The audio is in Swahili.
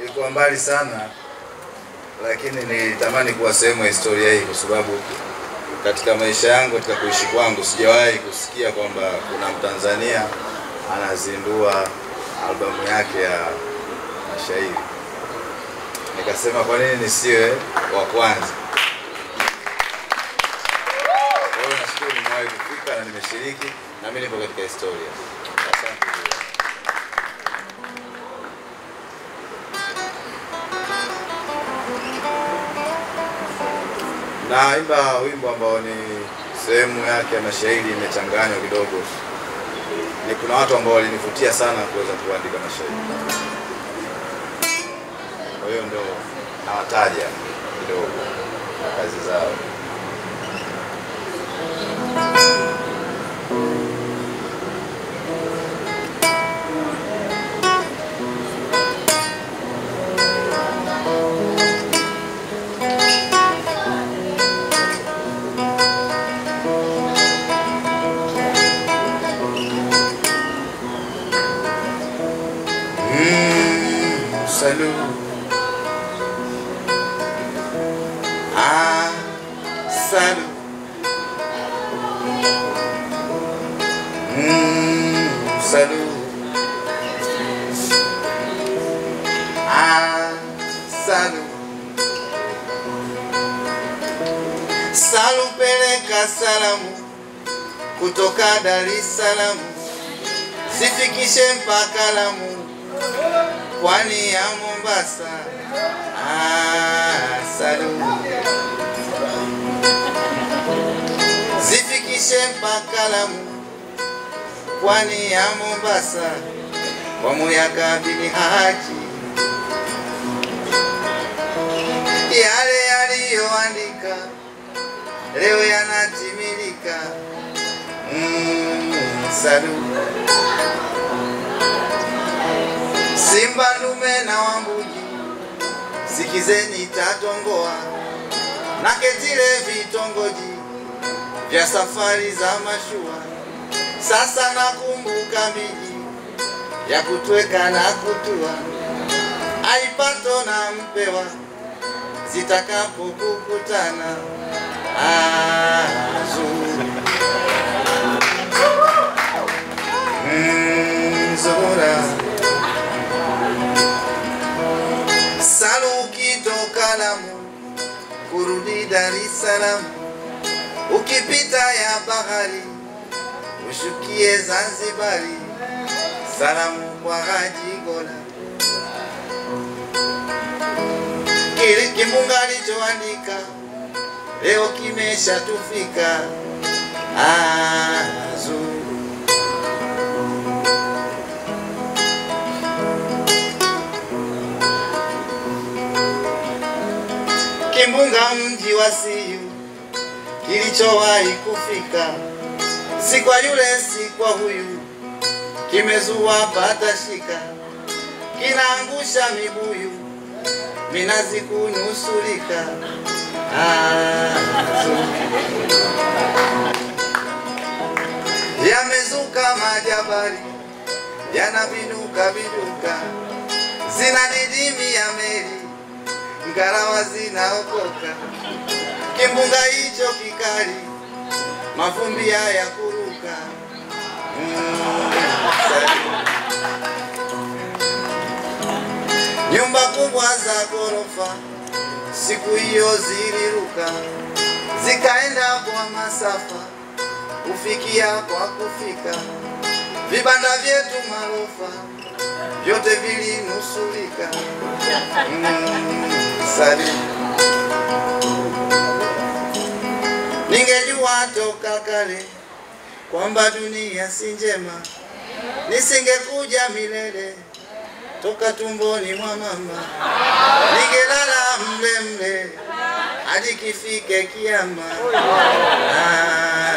nilikuwa mbali sana, lakini nilitamani kuwa sehemu ya historia hii kwa sababu katika maisha yangu, katika kuishi kwangu, sijawahi kusikia kwamba kuna Mtanzania anazindua albamu yake ya mashairi. Nikasema kwa nini nisiwe wa kwanza? Kwa hiyo nashukuru nimewahi kufika na nimeshiriki na mimi nipo katika historia. Asante. Naimba wimbo ambao ni sehemu yake ya mashairi imechanganywa kidogo. Ni kuna watu ambao walinivutia sana kuweza kuandika mashairi, kwa hiyo ndio nawataja kidogo na kazi zao. Mm, salut. Ah, salut. Mm, salut. Ah, salut. Salu peleka salamu kutoka Dar es Salaam, zifikishe mpaka Lamu pwani ya Mombasa. Ah, salu zifikishe mpaka Lamu, pwani ya Mombasa, kwa Muyaka bin Haji, yale yaliyoandika leo yanatimilika. Mm, salu Simba ndume na Wambuji, sikizeni tatongoa na ketile vitongoji vya safari za mashua. Sasa nakumbuka miji ya kutweka na kutua, aipato na mpewa zitakapokukutana. Azuri mm, Zura Salu ukitoka Lamu kurudi Dar es Salaam, ukipita ya bahari ushukie Zanzibari, salamu kwa Haji Gola. Kile kimbunga alichoandika leo kimeshatufika. Azuri kimbunga mji wa Siyu kilichowahi kufika, si kwa yule si kwa huyu, kimezua patashika, kinaangusha mibuyu, minazi kunusurika. Ah, yamezuka majabali yanavinuka viduka, zina didimi ya meli ngarawa zinaokoka, kimbunga hicho kikali, mavumbi haya kuruka. Mm, nyumba kubwa za ghorofa siku hiyo ziliruka, zikaenda kwa masafa, kufikia kwa kufika, vibanda vyetu marofa vyote vilinusulika. Mm, sali ningejua toka kale kwamba dunia si njema, nisingekuja milele toka tumboni mwa mama, ningelala mle mle hadi kifike kiama. Ah,